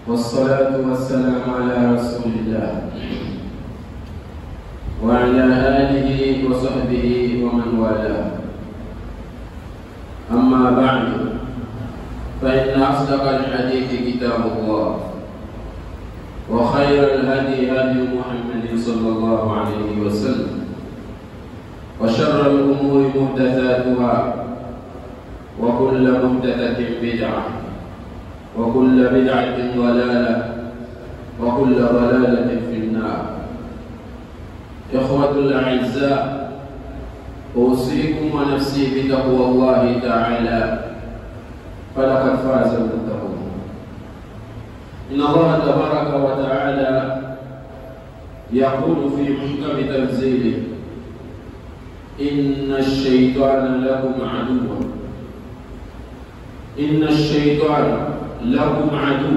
والصلاة والسلام على رسول الله وعلى آله وصحبه ومن والاه أما بعد فإن أصدق الحديث كتاب الله وخير الهدي هدي محمد صلى الله عليه وسلم وشر الأمور محدثاتها وكل محدثة بدعة وكل بدعة ضلالة وكل ضلالة في النار إخوة الأعزاء أوصيكم ونفسي بتقوى الله تعالى فلقد فاز المتقون إن الله تبارك وتعالى يقول في محكم تنزيله إن الشيطان لكم عدو إن الشيطان لكم عدو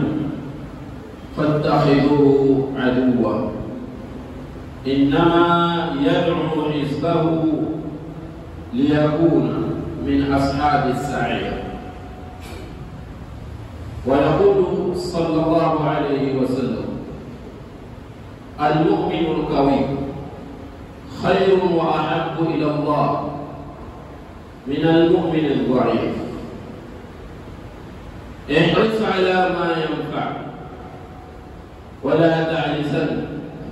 فاتخذوه عدوا إنما يدعو حزبه ليكون من أصحاب السعير ويقول صلى الله عليه وسلم المؤمن القوي خير وأحب إلى الله من المؤمن الضعيف احرص على ما ينفع ولا تعجزن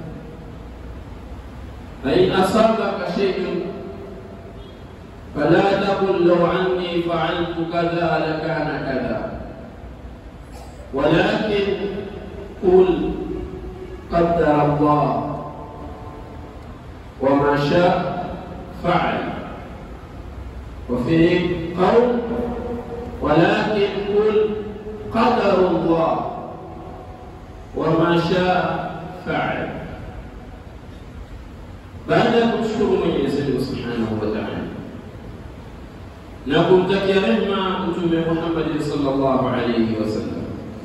فإن أصابك شيء فلا تقل لو عني فعلت كذا لكان كذا ولكن قل قدر الله وما شاء فعل وفي قول ولكن قل قدر الله وما شاء فعل baada ya kumshukuru Mwenyezi Mungu Subhanahu wa Ta'ala na kumtakia rehema Mtume Muhammad sallallahu alayhi wasallam,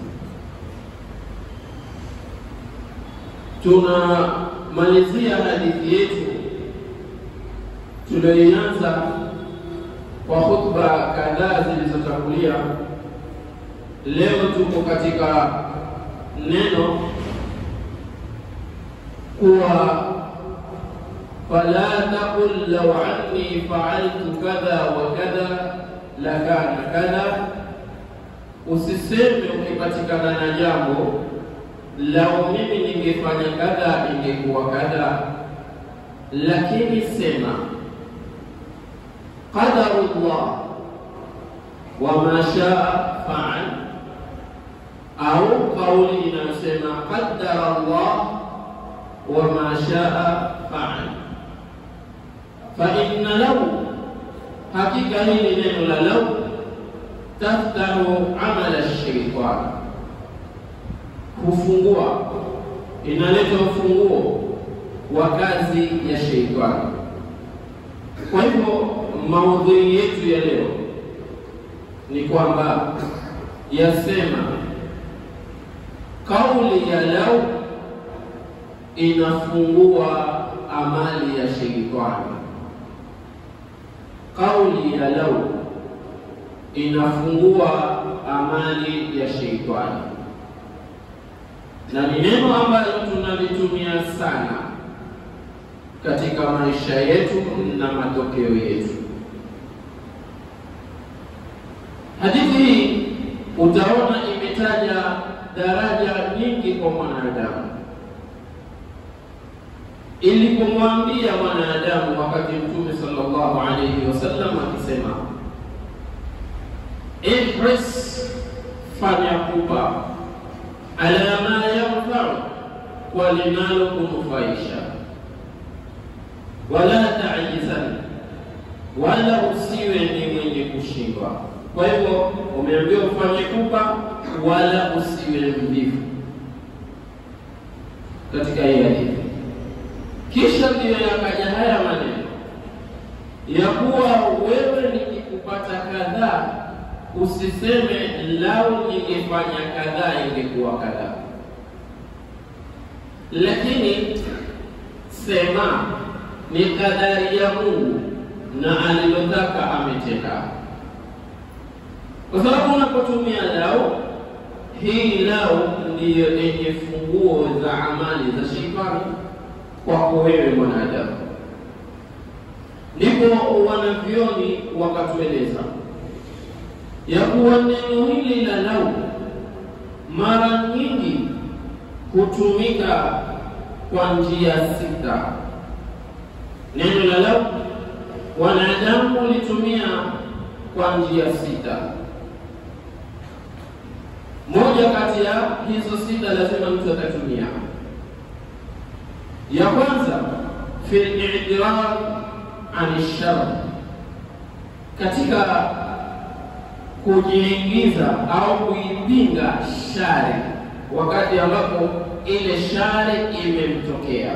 tunamalizia hadithi yetu tuliyoianza kwa khutba kadhaa zilizotangulia. Leo tuko katika neno kuwa fala taqul law anni fa'altu kadha wa kadha lakana kadha, usiseme ukipatikana na jambo lau mimi ningefanya kadha ingekuwa kadha, lakini sema qadarullah wa ma shaa faal, au kauli inayosema qaddara Allah wa ma shaa faal fa inna lau, hakika hili neno la lau taftahu amala shaitani, hufungua inaleta ufunguo wa kazi ya sheitani. Kwa hivyo maudhui yetu ya leo ni kwamba yasema kauli ya lau inafungua amali ya sheitani kauli ya lau inafungua amali ya sheitani, na ni neno ambalo tunalitumia sana katika maisha yetu na matokeo yetu. Hadithi hii utaona imetaja daraja nyingi kwa mwanadamu ilipomwambia mwanadamu wakati Mtume sallallahu alayhi wasallam akisema, ihris, fanya pupa, ala ma yanfau, kwa linalo kunufaisha, wala taajizan, wala usiwe ni mwenye kushindwa. Kwa hivyo umeambiwa ufanye pupa, wala usiwe mvivu katika hii hadithi. Kisha ndiyo yakaja haya maneno ya kuwa wewe nikikupata kadhaa, usiseme lau ningefanya kadhaa ingekuwa kadhaa, lakini sema ni kadari ya Mungu na alilotaka ametenda, kwa sababu unapotumia lau hii lau ndiyo yenye funguo za amali za sheitani kwako wewe mwanadamu. Ndipo wanavyoni wakatueleza ya kuwa neno hili la lau mara nyingi hutumika kwa njia sita. Neno la lau wanadamu hulitumia kwa njia sita. Moja kati ya hizo sita lazima mtu atatumia. Ya kwanza fi i'tirad an shar, katika kujiingiza au kuipinga shari wakati ambapo ile shari imemtokea,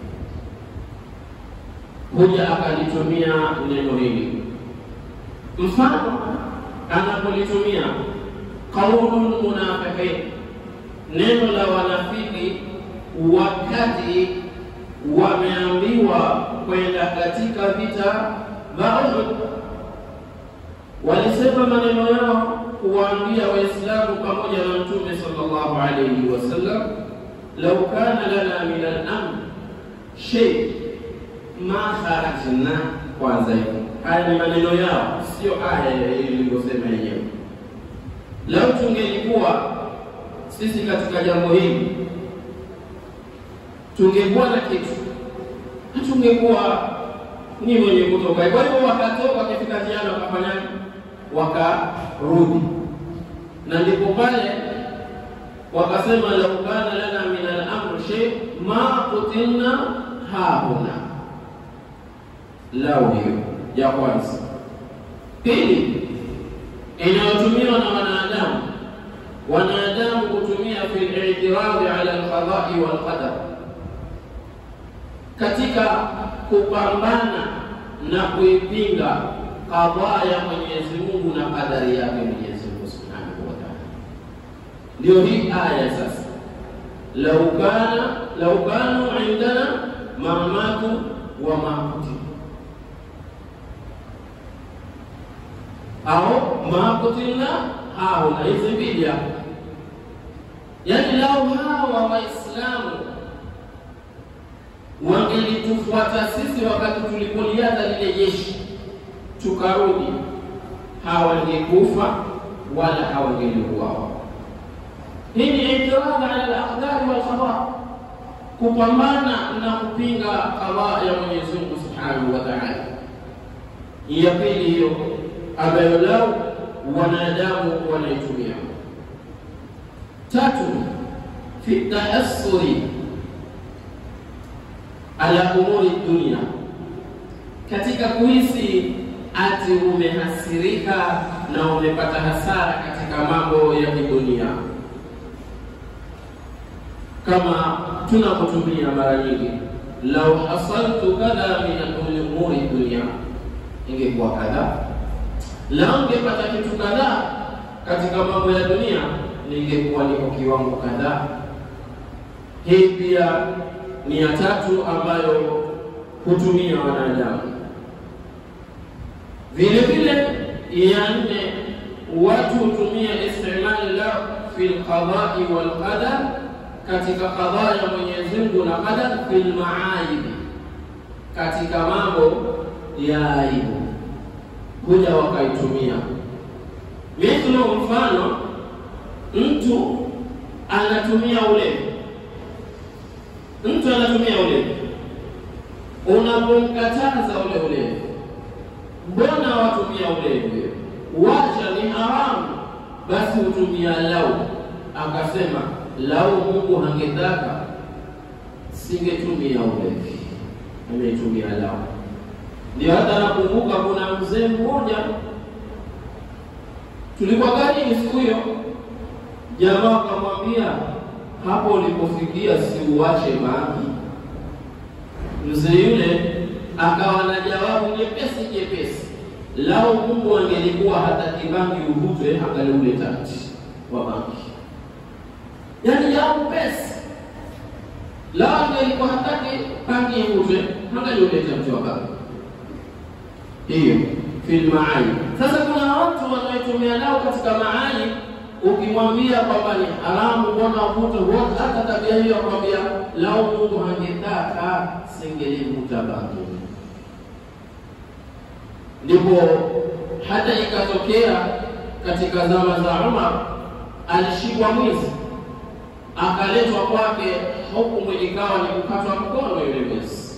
huja akalitumia neno hili. Mfano anapolitumia qaulul munafiqin, neno la wanafiki wakati wameambiwa kwenda katika vita vya Uhud, walisema maneno yao kuwaambia Waislamu pamoja na Mtume sallallahu alayhi wasallam, lau kana lana min al-amr shay ma kharajna. Kwanza hivi, haya ni maneno yao, sio aya ilivyosema yenyewe. Lau tungelikuwa sisi katika jambo hili tungekuwa na kitu, hatungekuwa ni wenye kutoka. Kwa hivyo wakatoka, wakifika njiani wakafanyaje? Wakarudi, na ndipo pale wakasema lau kana lana min al-amr shay ma kutilna hahuna. Lau hiyo ya kwanza. Pili, inayotumiwa na wanadamu, wanadamu kutumia fi al-i'tiradi ala al-qada'i wal qadar katika kupambana na kuipinga kadhaa ya Mwenyezi Mungu na kadari yake Mwenyezi Mungu Subhanahu wa Ta'ala. Ndio hii aya sasa, lau kana lau kanu indana mamatu wa makuti au makutina hauna, hizi mbili hapo, yaani lau hawa Waislamu wangelitufuata sisi wakati tulipolianza lile jeshi tukarudi, hawangekufa wala hawangeliuawa. Hii ni itiradhi ala al-aqdari wal qada, kupambana na kupinga qada ya Mwenyezi Mungu Subhanahu wa Ta'ala. Ya pili hiyo ambayo lau wanadamu wanaitumia. Tatu, fi tahassuri ala umuri dunia, katika kuhisi ati umehasirika na umepata hasara katika mambo ya kidunia, kama tunapotumia mara nyingi, lau hasaltu kadha min umuri dunia, ingekuwa kadha. Lau ngepata kitu kadhaa katika mambo ya dunia, ningekuwa niko kiwango kadhaa. Hii pia ni ya tatu ambayo hutumia wanadamu. Vile vile ya nne, watu hutumia istimali la fi lqadai walqadar, katika qadha ya Mwenyezi Mungu na qadar, fi lmaaibi, katika mambo ya aibu, huja wakaitumia. Mithlu, mfano mtu anatumia ulevi mtu anatumia ulevi, unapomkataza ule ulevi, mbona watumia ulevi? Wacha ni haramu, basi hutumia lau. Akasema lau Mungu hangetaka singetumia ulevi, ametumia lau. Ndio hata nakumbuka kuna mzee mmoja tulikuwa kazini siku hiyo, jamaa akamwambia hapo ulipofikia si uache bangi. Mzee yule akawa na jawabu jepesi jepesi, lau Mungu angelikuwa hataki bangi uvutwe, angaliuleta mti wa bangi. Yaani jawabu pesi, lau angelikuwa hataki bangi ivutwe, angaliuleta mti wa bangi. Hiyo fil maani. Sasa kuna watu wanaotumia lao katika maani ukimwambia kwamba ni haramu, mbona uvute wote, hata tabia hiyo akwambia, lau Mungu angetaka singelivuta bangi. Ndipo hata ikatokea katika zama za Umar, alishikwa mwizi, akaletwa kwake, hukumu ikawa ni kukatwa mkono yule mwizi.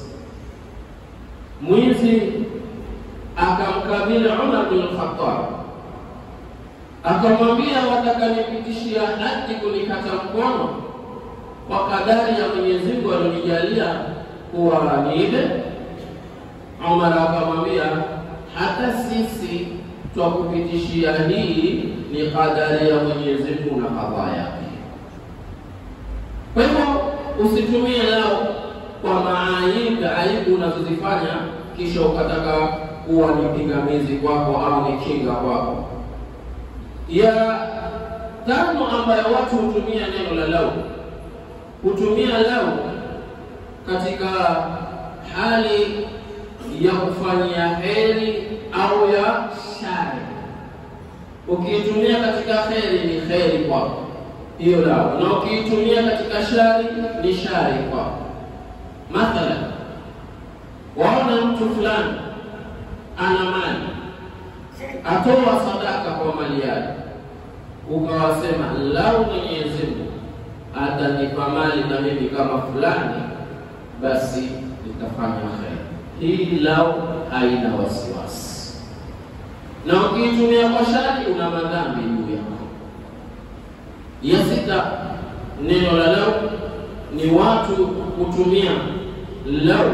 Mwizi akamkabili Umar bin Khattab akamwambia, wataka nipitishia haki kunikata mkono kwa kadari ya Mwenyezi Mungu alionijalia kuwa niibe? Umar akamwambia, hata sisi twakupitishia hii ni kadari ya Mwenyezi Mungu na kadhaa yake. Kwa hivyo usitumie lao kwa maaibu aibu unazozifanya kisha ukataka kuwa ni pingamizi kwako au ni kinga kwako. Ya tano ambayo watu hutumia neno la lau, hutumia lau katika hali ya kufanyia heri au ya shari. Ukiitumia katika heri ni heri kwako hiyo lau, na ukiitumia katika shari ni shari kwako. Mathalan, waona mtu fulani ana mali atoa sadaka kwa mali yake, ukawasema lau Mwenyezi Mungu atanipa mali na mimi kama fulani, basi nitafanya kheri. Hii lau haina wasiwasi, na ukiitumia kwa shari una madhambi juu yako. Ya sita, neno la lau ni watu kutumia lau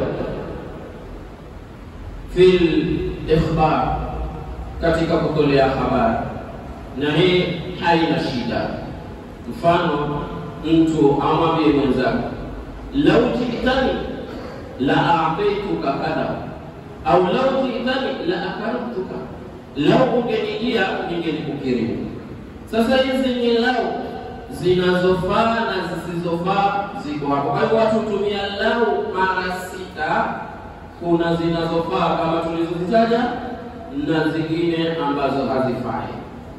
fil ikhbar, katika kutolea habari, na hii haina shida. Mfano, mtu amwambie mwenzake lau jitani la a'taituka kadha au lau jitani la akaramtuka, lau ungenijia ningelikukirimu. Sasa hizi ni lau zinazofaa na zisizofaa ziko hapo. Kwa hivyo watu hutumia lau mara sita. Kuna zinazofaa kama tulizozitaja na zingine ambazo hazifai.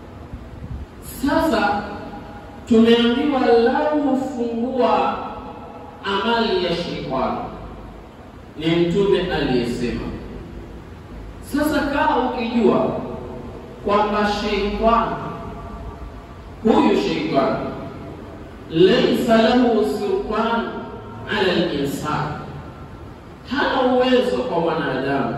Sasa tumeambiwa lau hufungua amali ya sheitani, ni Mtume aliyesema. Sasa kama ukijua kwamba sheitani huyu sheitani laisa lahu sultan ala linsan, hana uwezo kwa mwanadamu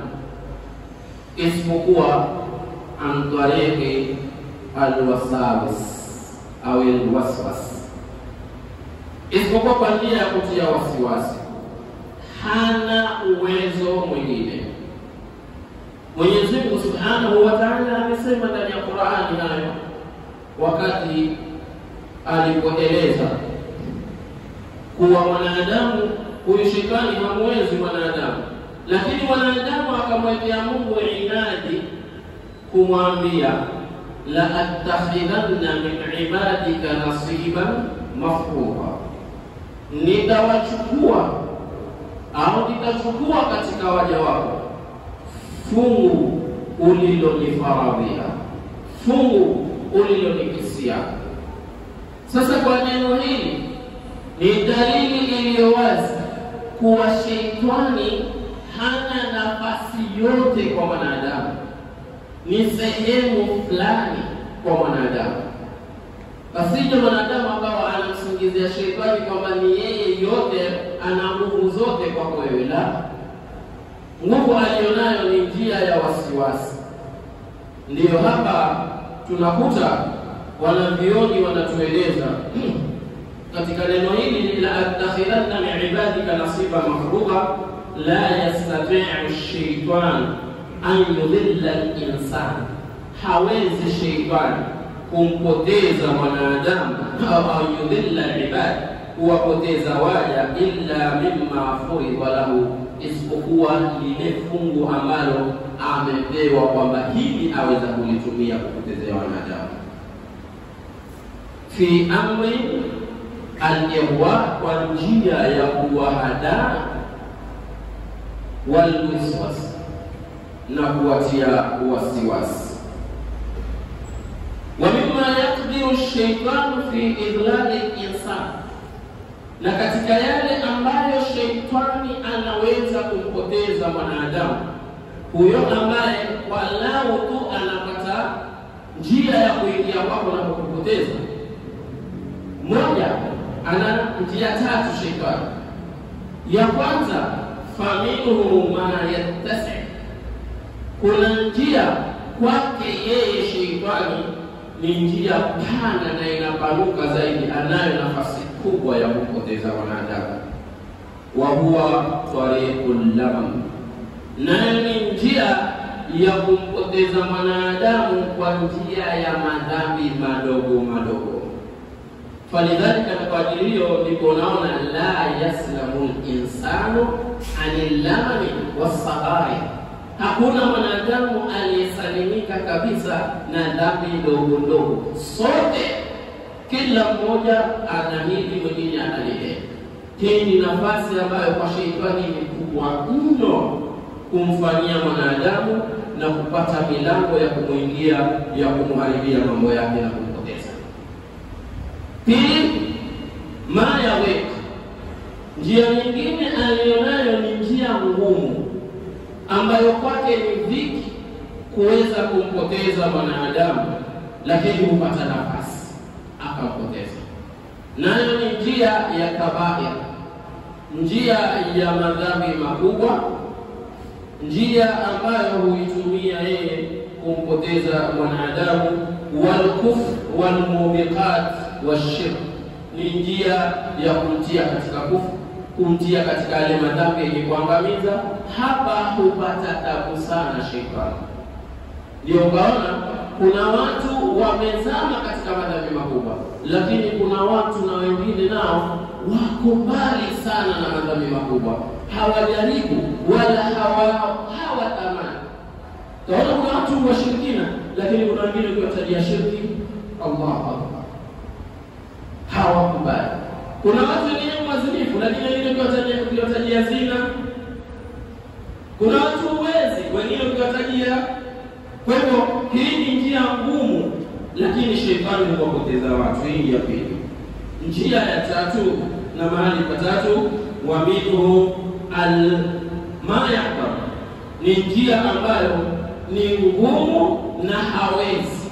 isipokuwa an tariqi alwasawis au alwaswas, isipokuwa kwa njia ya kutia wasiwasi. Hana uwezo mwingine. Mwenyezi Mungu subhanahu wa taala amesema ndani ya Qurani hayo wakati alipoeleza kuwa mwanadamu huyu shetani hamwezi mwanadamu, lakini mwanadamu akamwekea Mungu inadi kumwambia la attakhidhanna min ibadika nasiban mafruḍa, nitawachukua au nitachukua katika waja wako fungu ulilonifaradhia, fungu ulilonikisia. Sasa kwa neno hili ni dalili iliyo wazi kuwa sheitani hana nafasi yote kwa mwanadamu, ni sehemu fulani kwa mwanadamu. Pasije mwanadamu akawa anamsingizia sheitani kwamba ni yeye yote, ana nguvu zote kwako wewe. La, nguvu aliyonayo ni njia ya wasiwasi. Ndiyo hapa tunakuta wanavyoni wanatueleza katika neno hili la attakhidhanna min ibadika nasiba mafruḍa la yastati'u shaytan an yudilla al-insan, hawezi sheitani kumpoteza mwanadamu au an yudilla al-ibad, kuwapoteza waja illa mimma furidha lahu, isipokuwa lile fungu ambalo amepewa kwamba hili aweza kulitumia kupotezea wanadamu fi amri al-ihwa, kwa njia ya kuwahadaa walwiswas, na kuwatia wasiwasi. Wa mimma mima yakdiru shaitanu fi idlali insan, na katika yale ambayo sheitani anaweza kumpoteza mwanadamu huyo ambaye walau tu anapata njia ya kuingia kwako na kukupoteza. Moja, ana njia tatu sheitani. Ya kwanza, faminhu ma yattasi, kuna njia kwake yeye sheitani ni njia pana na inapanuka zaidi, anayo nafasi kubwa ya kupoteza wanadamu. wa huwa tariqul lamam, nayo ni njia ya kumpoteza mwanadamu kwa njia ya madhambi madogo madogo. Falidhalika, kwa ajili hiyo ndipo unaona la yaslamu linsanu ani lamami wasaghari Hakuna mwanadamu aliyesalimika kabisa na dhambi ndogo ndogo. Sote, kila mmoja ana hili, mwingine ana lile. Hii ni nafasi ambayo kwa sheitani ni kubwa mno kumfanyia mwanadamu na kupata milango ya kumwingia ya kumharibia mambo yake na kumpoteza. Pili, mayawek, njia nyingine aliyonayo ni njia ngumu ambayo kwake ni dhiki kuweza kumpoteza mwanadamu, lakini hupata nafasi akampoteza. Nayo ni njia ya kabair, njia ya madhambi makubwa, njia ambayo huitumia yeye kumpoteza mwanadamu. Walkufr walmubiqat washirk, ni njia ya kumtia katika kufru kumtia katika yale madhambi yenye kuangamiza. Hapa hupata tabu sana shetani. Ndio ukaona kuna watu wamezama katika madhambi makubwa, lakini kuna watu na wengine nao wako mbali sana na madhambi makubwa, hawajaribu wala hawatamani. Utaona kuna watu washirikina, lakini kuna wengine ukiwatajia shirki, Allahu akbar, hawakubali kuna watu wengine wazinifu, lakini wengine ukiwatajia zina. Kuna watu uwezi, wengine ukiwatajia. Kwa hivyo hii ni njia ngumu, lakini shetani huwapoteza watu. Hii ya pili. Njia ya tatu na mahali patatu, wa minhu almayakbar, ni njia ambayo ni ngumu na hawezi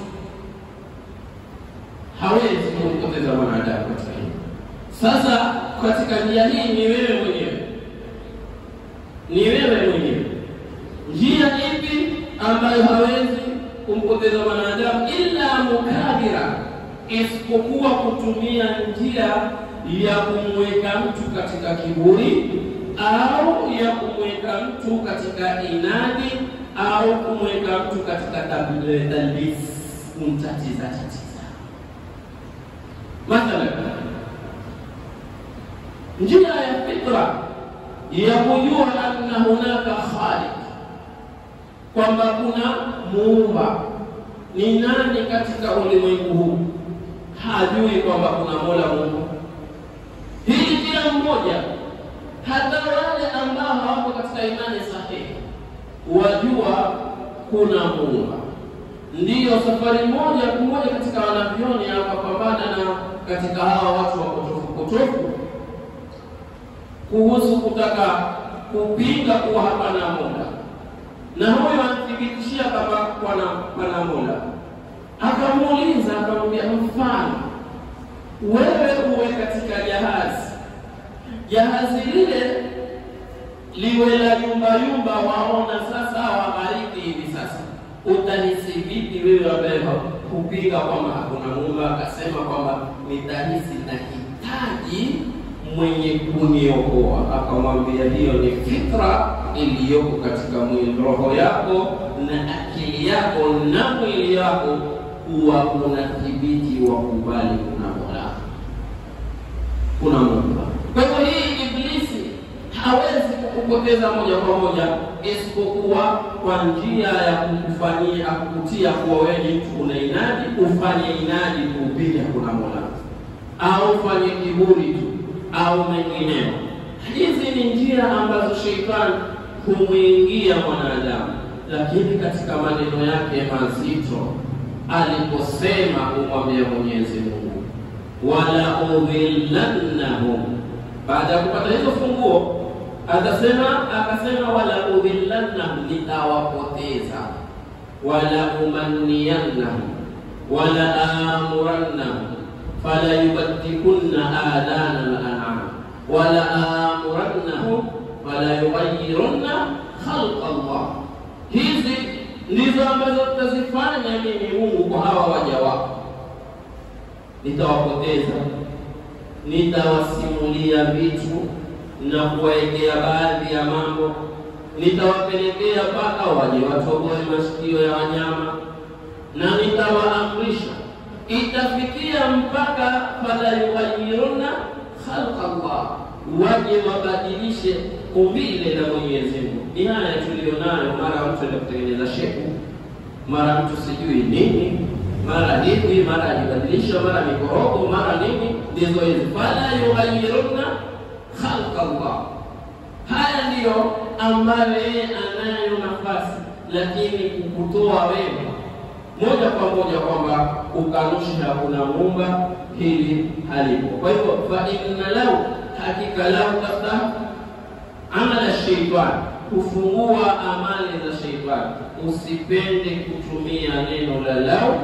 hawezi kumpoteza mwanadamu katika hii sasa katika njia hii ni wewe mwenyewe, ni wewe mwenyewe. Njia ipi ambayo hawezi kumpoteza mwanadamu illa mukabira, isipokuwa kutumia njia ya kumweka mtu katika kiburi au ya kumweka mtu katika inadi au kumweka mtu katika talbis, kumtatiza tatiza. Mathalan, njia ya fitra ya kujua anna hunaka khaliq, kwamba kuna muumba. Ni nani katika ulimwengu huu hajui kwamba kuna mola Mungu? Hili kila mmoja, hata wale ambao hawako katika imani sahihi, wajua kuna muumba. Ndiyo safari moja kumoja katika wanavyoni akapambana na katika hawa watu wa potofu potofu kuhusu kutaka kupinga kuwa hapana mola, na huyo anthibitishia kama pana pana mola. Akamuuliza, akamwambia, mfano wewe uwe katika jahazi, jahazi lile liwe la yumba yumba, waona sasa wabariki hivi sasa, utahisi vipi wewe ambaye kupinga kwamba hakuna Muumba? Akasema kwamba nitahisi nahitaji mwenye kuniokoa. Akamwambia hiyo ni fitra iliyoko katika mwili, roho yako na akili yako na mwili yako, kuwa kuna thibiti wa kubali kuna mola, kuna Muumba. Kwa hivyo hii Iblisi hawezi kukupoteza moja kwa moja, isipokuwa kwa njia ya kukufanyia kukutia kuwa wewe ni mtu una inadi, ufanye inadi kuupinga kuna mola, au ufanye kiburi tu au mengineo. Hizi ni njia ambazo sheitani humwingia mwanadamu, lakini katika maneno yake mazito aliposema kumwambia Mwenyezi Mungu, wala udhillannahum, baada ya kupata hizo funguo atasema akasema, wala udhillannahum, nitawapoteza, wala umanniyannahum, wala amurannahum, fala yubaddikunna adana al-an'am, wala amurannahum, fala yughayyirunna khalqa Allah. Hizi ndizo ambazo tutazifanya mimi Mungu kwa hawa waja wako, nitawapoteza, nitawasimulia vitu na kuwaekea baadhi ya mambo, nitawapelekea mpaka waje watoboe masikio ya wanyama, na nitawaamrisha, itafikia mpaka fala yughayyiruna khalqa Allah, waje wabadilishe umbile la Mwenyezi Mungu. Ni haya tulionayo, mara mtu enda kutengeneza shepu, mara mtu sijui nini, mara hivi, mara ajibadilisha, mara mikorogo, mara nini, ndizo hizi fala yughayyiruna khalqa Allah. Haya ndiyo ambayo yeye anayo nafasi, lakini kukutoa wewe moja kwa moja kwamba ukanusha hakuna muumba, hili halipo. Kwa hivyo fa inna lau, hakika lau tafta amala sheitani, kufungua amali za sheitani. Usipende kutumia neno la lau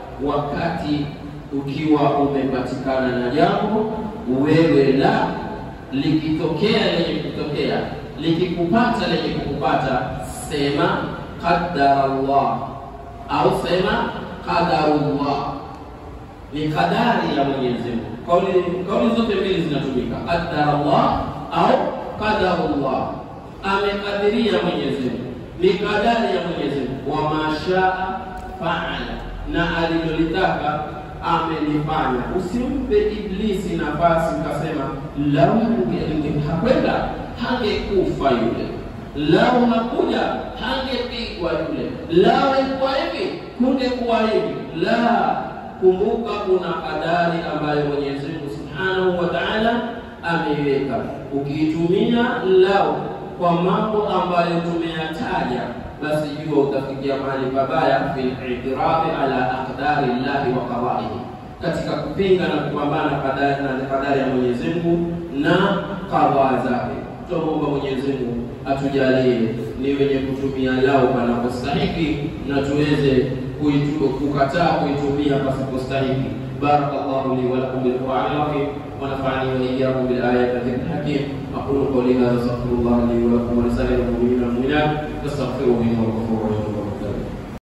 wakati ukiwa umepatikana na jambo wewe la likitokea lenye kutokea, likikupata lenye kukupata, sema qaddara Allah au sema qadarullah, ni kadari ya Mwenyezi Mungu. Kauli kauli zote mbili zinatumika, qaddara Allah au qadarullah, amekadiria Mwenyezi Mungu, ni kadari ya Mwenyezi Mungu. Wa mashaa faala, na alilolitaka amelifanya. Usimpe Iblisi nafasi ukasema lau hakwenda hangekufa yule, lau hakuja hangepigwa yule, lau ilikuwa hivi kungekuwa hivi. La, kumbuka kuna kadari ambayo Mwenyezi Mungu Subhanahu wa Ta'ala ameiweka. Ukiitumia lau kwa mambo ambayo tumeyataja basi jua utafikia mahali pabaya, fil i'tirafi ala aqdari llahi wa qadaihi, katika kupinga na kupambana kadari na kadari ya Mwenyezi Mungu na qadhaa zake. Tuomba Mwenyezi Mungu atujalie ni wenye kutumia lao panapostahiki na tuweze kukataa kuitumia pasipostahiki. Barakallahu li wa lakum bil Qur'anil azim wa nafa'ani wa iyyakum bil ayati dhikr hakim. aqulu qawli hadha astaghfirullah li wa lakum wa lisa'iril mu'minina wal mu'minat fastaghfiruhu innahu ghafurur rahim